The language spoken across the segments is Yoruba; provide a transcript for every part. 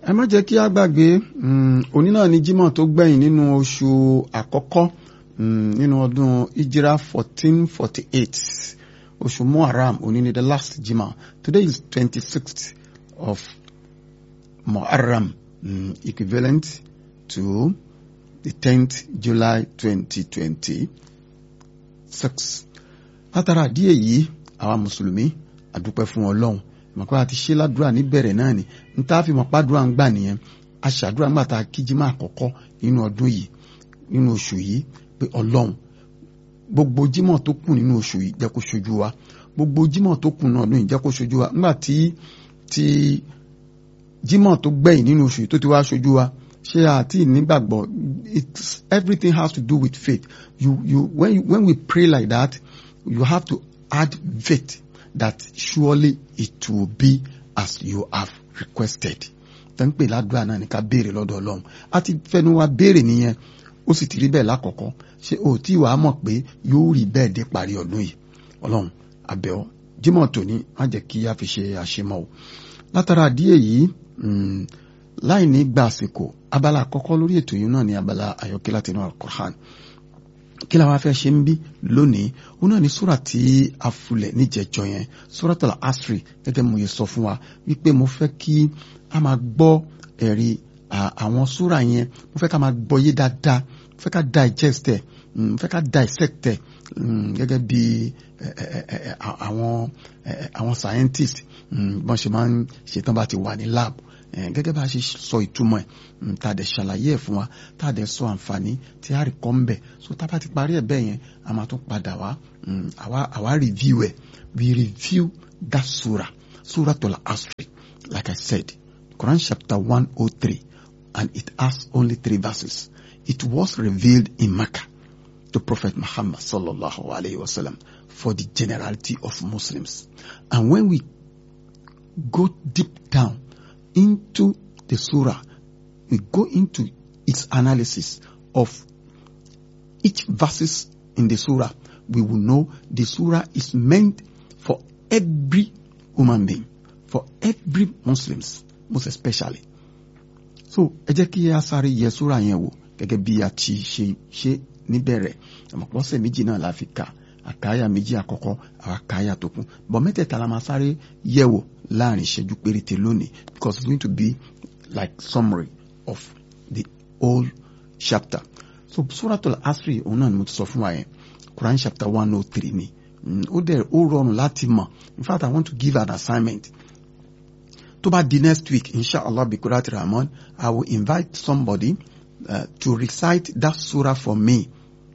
ẹ má jẹ́ kí a gbàgbé òní náà ni jímọ̀ tó gbẹ̀yìn nínú oṣù àkọ́kọ́ nínú ọdún ìjírá fourteen forty eight oṣù muharram òní ni the last jímọ̀ today is twenty sixth of muharram um, equivalent to the tenth july twenty twenty six látara àdíyẹ yìí àwa mùsùlùmí àdúpẹ́ fún ọlọ́run mọ̀pá àti ṣe ládùúrà níbẹ̀rẹ̀ náà ni n tá a fi mọ̀ pàdúrà ń gbà nìyẹn a ṣàdúrà ńgbà tá a kíjí máa kọ́kọ́ nínú ọdún yìí nínú oṣù yìí pé ọlọ́run gbogbo jímọ̀ tó kù nínú oṣù yìí jẹ́ kó ṣojú wa gbogbo jímọ̀ tó kù nínú ọdún yìí jẹ́ kó ṣojú wa ńgbà tí tí jímọ̀ tó gbẹ̀yìn nínú oṣù yìí tó ti wá ṣojú wa ṣé àti nígbàgbọ́ it's everything has to do with faith you you when you, when we pray like that you have to add faith that surely it will be as you have requested. tó ń pè ládùúgbà náà ní ká béèrè lọ́dọ̀ ọlọ́run a ti fẹnu wa béèrè nìyẹn ó sì ti rí bẹ́ẹ̀ lákọ̀ọ́kọ́ ṣé o tí wàá mọ̀ pé yóò rí bẹ́ẹ̀ dé parí ọdún yìí ọlọ́run àbẹ̀ọ́ jímọ̀ tòní má jẹ́ kí a fi ṣe àṣemọ́ o látara díẹ̀ yìí láì ní gba àsìkò abala àkọ́kọ́ lórí ètò yìí náà ní abala àyọkẹ́ láti inú Al-Qur'an kí la wá fẹ́ ṣe ń bí lónìí ó náà ní súrà tí a fulẹ̀ níjẹjọ yẹn Suratul Asri gẹ́gẹ́ mo yẹ sọ fún wa wípé mo fẹ́ kí a máa gbọ́ ẹ̀rí àwọn súrà yẹn mo fẹ́ ká máa gbọ́ yé dáadáa mo fẹ́ ká digest ẹ̀ mo fẹ́ ká dissect ẹ̀ gẹ́gẹ́ bí àwọn àwọn scientist bọ́n ṣe máa ń ṣetán bá ti wà ní lab gẹ́gẹ́ bá a ṣe sọ ìtumọ̀ ẹ̀ tá a dẹ̀ ṣàlàyé ẹ̀ fún wa tá a dẹ̀ sọ àǹfààní tí a rí kọ́ ń bẹ̀ so tá a bá ti parí ẹ̀ bẹ́ẹ̀ yẹn a máa tún padà wá àwa àwa review ẹ̀ we review that surah Suratul Asri like I said Quran chapter one oh three and it has only three verses it was revealed in Makkah to Prophet Muhammad sallallahu alayhi wa sallam for the generality of Muslims and when we go deep down into the surah, we go into its analysis of each verses in the surah, we will know the surah is meant for every human being, for every Muslims, most especially. So, ẹ jẹ́ kí a sáré yẹ surah yẹn wò gẹ́gẹ́ bí a ti ṣe ṣe níbẹ̀rẹ̀ àmọ̀pọ̀sẹ̀ méjì náà la fi kà àkáyà méjì àkọ́kọ́ àwọn àkáyà tó kún bọ̀ mẹ́tẹ̀ẹ̀ta la máa sáré yẹ̀wò láàrin ìṣẹ́jú péréte lónìí because it's going to be like summary of the whole chapter so Suratul Asri òun náà ni mo ti sọ fún wa yẹn Quran chapter one oh three ni ó dẹ̀ ó rọrùn láti mọ̀ in fact I want to give an assignment tó bá di next week inshallah bi Qurat Rahman I will invite somebody uh, to recite that surah for me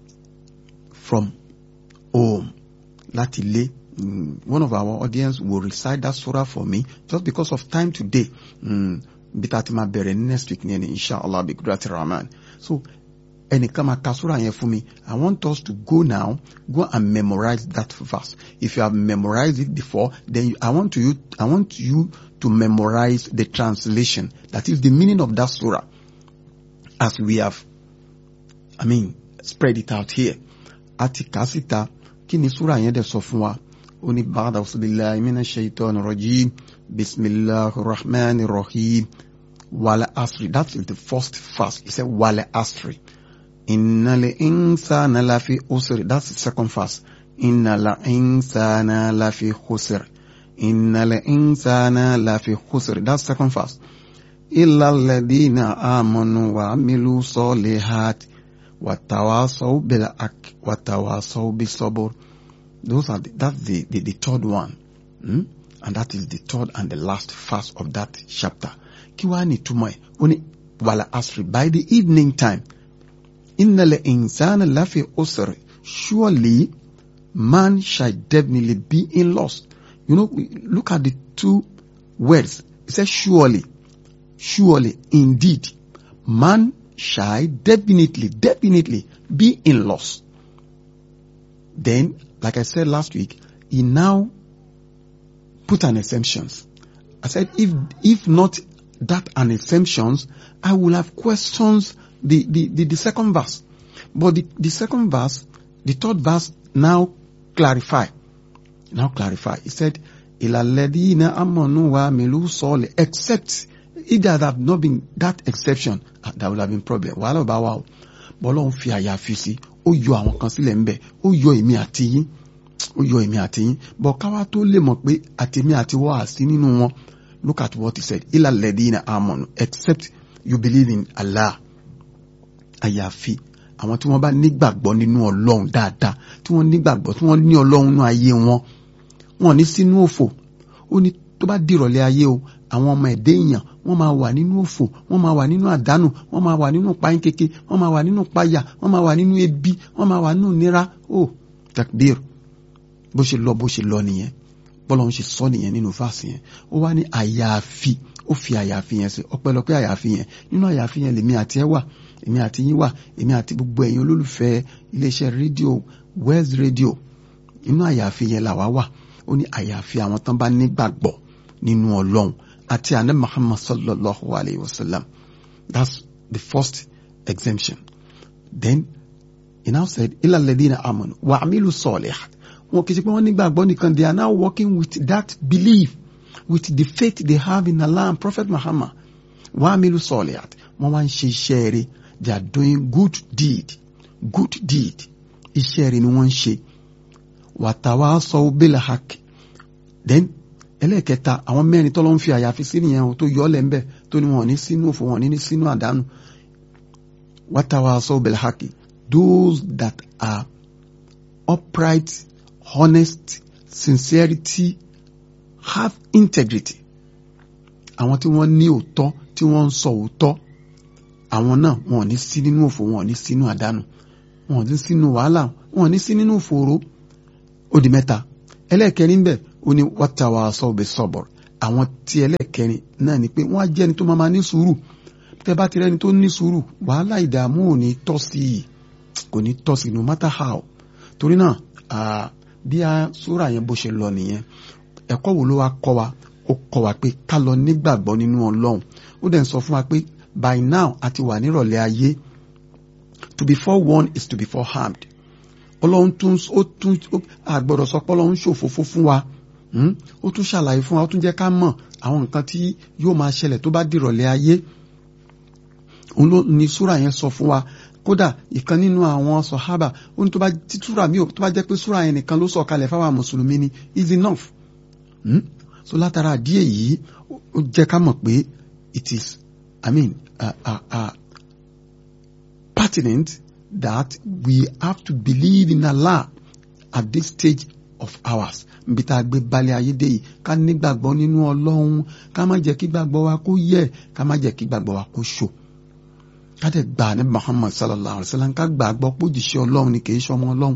from home láti lé mm, one of our audience will recite that surah for me just because of time today bí ta ti máa bẹ̀rẹ̀ ní next week ní ẹni inshallah bi kudrati rahman so ẹnìkan máa ka surah yẹn fún mi i want us to go now go and memorize that verse if you have memorized it before then you, i want to you i want you to memorize the translation that is the meaning of that surah as we have i mean spread it out here àti kà síta kí ni súra yẹn dẹ̀ sọ fún wa ó ní ba'da billahi minash shaitani rajim bismillahir rahmanir rahim wal asri that is the first verse he said wal asri innal insana lafi usri that's the second verse innal insana lafi khusr innal insana lafi khusr that's the second verse illa alladhina amanu wa amilu solihati watawasaw bil haq watawasaw bis sabr those are the, that's the, the the third one hmm? and that is the third and the last verse of that chapter kí wàá ní túmọ̀ ẹ̀ ó ní wàlà asri by the evening time innal insana lafi usr surely man shall definitely be in loss you know look at the two words it says surely surely indeed man shall definitely, definitely be in loss. Then, like I said last week, he now put an exemptions. I said, if, if not that an exemptions, I will have questions the, the, the, the second verse. But the, the second verse, the third verse now clarify. Now clarify. He said, Ilaladina amanu wa milu sole, except if there had not been that exception uh, there would have been problem wàhálà ọba wa o bọ́lọ́hún fi àyàfi sí ó yọ àwọn kan sílẹ̀ ńbẹ̀ ó yọ èmi àti yín ó yọ èmi àti yín bọ̀ káwá tó lè mọ̀ pé àtèmi àti wọ́n àsí nínú wọn look at what he said ilà lẹ́dínà amọ̀nù except you believe in Allah àyàfi àwọn tí wọ́n bá nígbàgbọ́ nínú ọlọ́run dáadáa tí wọ́n nígbàgbọ́ tí wọ́n ní ọlọ́run nínú ayé wọn wọn ní sínú òfò ó ní tó bá dìrọ̀lẹ́ ayé o àwọn ọmọ ẹ̀dẹ́ èèyàn wọ́n máa wà nínú òfò wọ́n máa wà nínú àdánù wọ́n máa wà nínú páyín kéke wọ́n máa wà nínú páyà wọ́n máa wà nínú ebi wọ́n máa wà nínú nira ó takbir bó ṣe lọ bó ṣe lọ nìyẹn bọ́lá ń ṣe sọ nìyẹn nínú fáàsì yẹn ó wá ní àyàfi ó fi àyàfi yẹn sí ọpẹ́lọpẹ́ àyàfi yẹn nínú àyàfi yẹn lèmi àti ẹ wà èmi àti yín wà èmi àti gbogbo ẹ̀yin olólùfẹ́ iléeṣẹ́ rédíò West Radio inú àyàfi yẹn làwa wà ó ní àyàfi àwọn tán bá nígbàgbọ́ nínú Ọlọ́run àti àná Muhammad sallallahu alayhi wa sallam that's the first exemption then he now said ilà lẹ́dínà amanu wa amilu salihat wọn kì í ṣe pé wọ́n nígbàgbọ́ nìkan they are now working with that belief with the faith they have in Allah and Prophet Muhammad wa amilu salihat wọ́n wá ń ṣe iṣẹ́ rẹ̀ they are doing good deed good deed iṣẹ́ rẹ̀ ni wọ́n ń ṣe watawasaw bil haqq then ẹlẹ́ẹ̀kẹta àwọn mẹ́rin tọ́lọ́ ń fi àyàfi sí nìyẹn o tó yọ ọ́ lẹ́ńbẹ̀ tó ní wọn ní sínú òfò wọn ní sínú àdánù watawasaw bil haqq those that are upright honest sincerity have integrity àwọn tí wọ́n ní òótọ́ tí wọ́n ń sọ òótọ́ àwọn náà wọn ò ní sí nínú òfò wọn ò ní sínú àdánù wọn ò ní sínú wàhálà wọn ò ní sí nínú òfòró ó di mẹ́ta ẹlẹ́ẹ̀kẹrin bẹ́ẹ̀ ó ní wátàwá sọ́ọ̀bẹ sọ́bọ̀ àwọn tí ẹlẹ́ẹ̀kẹrin náà ni pé wọ́n á jẹ́ ẹni tó máa ní sùúrù tẹ́ bá ti rẹ́ni tó ní sùúrù wàhálà ìdààmú ò ní tọ́ sí i kò ní tọ́ sí i no matter how torí náà bí a sóra yẹn bó ṣe lọ nìyẹn ẹ̀kọ́ wo ló wá kọ́ wa ó kọ́ wa pé ká lọ nígbàgbọ́ nínú ọlọ́run ó dẹ̀ ń sọ fún wa pé by now a ti wà nírọ̀lẹ́ ayé to be forewarned is to be forearmed ọlọ́run tún ó tún àgbọ̀dọ̀ sọ pé ọlọ́run ṣòfófó fún wa ó tún ṣàlàyé fún wa ó tún jẹ́ ká mọ̀ àwọn nǹkan tí yóò máa ṣẹlẹ̀ tó bá dìrọ̀lẹ́ ayé òun ló ní súrà yẹn sọ fún wa kódà ìkan nínú àwọn sọ̀hábà ó ní tó bá tí súrà mi ò tó bá jẹ́ pé súrà yẹn nìkan ló sọ̀ kalẹ̀ fáwọn mùsùlùmí ni is enough hmm? so látara díẹ̀ yìí ó jẹ́ ká mọ̀ pé it is I mean uh, uh, uh, pertinent that we have to believe in Allah at this stage of ours nbí tá a gbé balẹ̀ ayé dé yìí ká nígbàgbọ́ nínú ọlọ́run ká má jẹ́ kí gbàgbọ́ wa kó yẹ̀ ká má jẹ́ kí gbàgbọ́ wa kó ṣò ká dẹ̀ gbà ní Muhammad sallallahu alayhi wa sallam ká gbàgbọ́ pójìṣẹ́ ọlọ́run ni kìí ṣọmọ ọlọ́run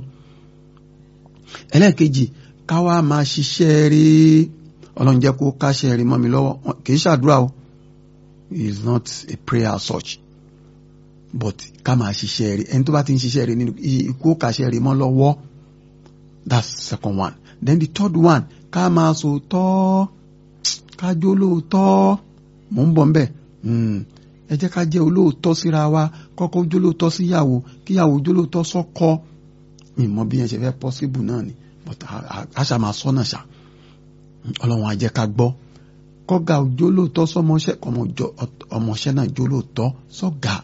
ẹlẹ́ẹ̀kejì ká wá máa ṣiṣẹ́ rí ọlọ́run jẹ́ kó káṣẹ́ rí mọ́ mi lọ́wọ́ kìí ṣàdúrà o is not a prayer such but ká máa ṣiṣẹ́ rí ẹni tó bá ti ń ṣiṣẹ́ rí nínú ikú káṣẹ́ rí mọ́ lọ́wọ́ that's second one then the third one ká máa sọ tọ́ ká jó lóòótọ́ mò ń bọ̀ nbẹ̀ ẹ jẹ́ ká jẹ́ olóòótọ́ síra wa kọ́kọ́ jó lóòótọ́ síyàwó kíyàwó jó lóòótọ́ sọ́kọ ìmọ̀ bí yẹn ṣe fẹ́ possible náà ni but àṣà máa sọ náà ṣá ọlọ́run á jẹ́ ká gbọ́ kọ́gà jó lóòótọ́ sọmọṣẹ́ ọmọṣẹ́ náà jó lóòótọ́ sọ́gà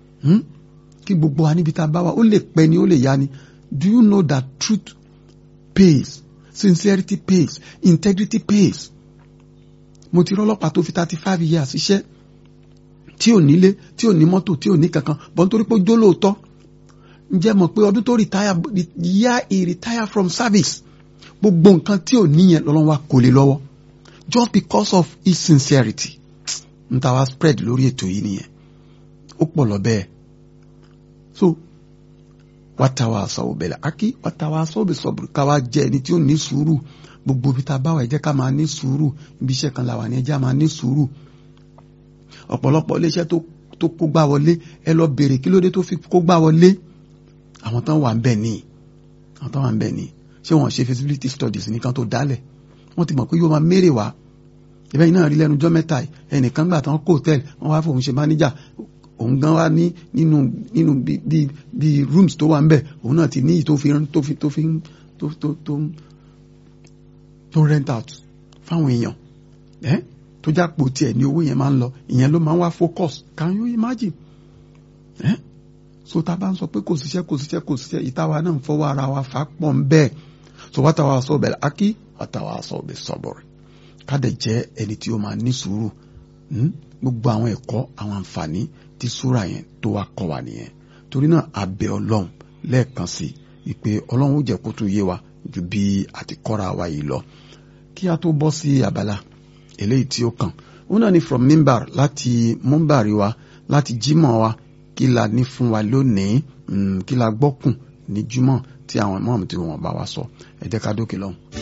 kí gbogbo wa níbi tá a bá wa ó lè pẹ́ ni ó lè yá ni do you know that truth pays sincerity pays integrity pays mo ti rọ́lọ́pàá tó fi thirty five years iṣẹ́ tí ò nílé tí ò ní mọ́tò tí ò ní kankan bọ́n torí pé ó jó lóòótọ́ ǹjẹ́ mọ̀ pé ọdún tó retire the year he retire from service gbogbo nǹkan tí ò níyẹn lọ́lọ́run wa kò lè lọ́wọ́ just because of his sincerity n ta wa spread lórí ètò yìí nìyẹn ó pọ̀ lọ bẹ́ẹ̀ so watawasaw bil haqi watawasaw bis sabr ká wá jẹ́ ẹni tí ó ní sùúrù gbogbo ibi tá a bá wà ẹ jẹ́ ká máa ní sùúrù ibi iṣẹ́ kan là wà ní ẹ jẹ́ máa ní sùúrù ọ̀pọ̀lọpọ̀ iléeṣẹ́ tó kó gbá wọlé ẹ lọ bèrè kí ló dé tó fi kó gbá wọlé àwọn tán wà ń bẹ̀ ní àwọn tán wà ń bẹ̀ ní ṣé wọ́n ṣe feasibility studies nìkan tó dálẹ̀ wọ́n ti mọ̀ pé yóò máa mérè wá ìbẹ́ yìí náà rí lẹ́nu jọ́ mẹ́ta ẹnìkan gbà tán kó hòtẹ́ẹ̀lì wọ́n wá fòun ṣe mánéjà òun gan wá ní nínú nínú bí bí rooms tó wà ń bẹ̀ òun náà ti ní ìyí tó fi tó fi tó fi tó tó tó tó rent out fáwọn èèyàn ẹ́ tó jápò tiẹ̀ ní owó yẹn máa ń lọ ìyẹn ló máa ń wá focus can you imagine eh? so tá a bá ń sọ pé kò síṣẹ́ kò síṣẹ́ kò síṣẹ́ ìtawà náà ń fọwọ́ ara wa fà pọ̀ ń bẹ́ẹ̀ so wá tàwa sọ bẹ̀rẹ̀ akí wá tàwa sọ bẹ̀ sọ̀bọ̀rẹ̀ ká dẹ̀ jẹ́ ẹni tí ó máa ní sùúrù gbogbo àwọn ẹ̀kọ́ àwọn àǹfààní tí súra yẹn tó wá kọ́ wa nìyẹn torí náà abẹ ọlọ́run lẹ́ẹ̀kan sí i pé ọlọ́run ó jẹ́ kó tún yé wa ju bí àti kọ́ra wa yìí lọ kí a tó bọ́ sí abala eléyìí tí ó kàn ó náà ní from mimbar láti mumbari wa láti jímọ̀ wa kí la ní fún wa lónìí kí la gbọ́kùn ní jímọ̀ tí àwọn ìmọ̀ọ́mù tí wọ́n bá wa sọ ẹ jẹ́ ká dókè lọ́hùn.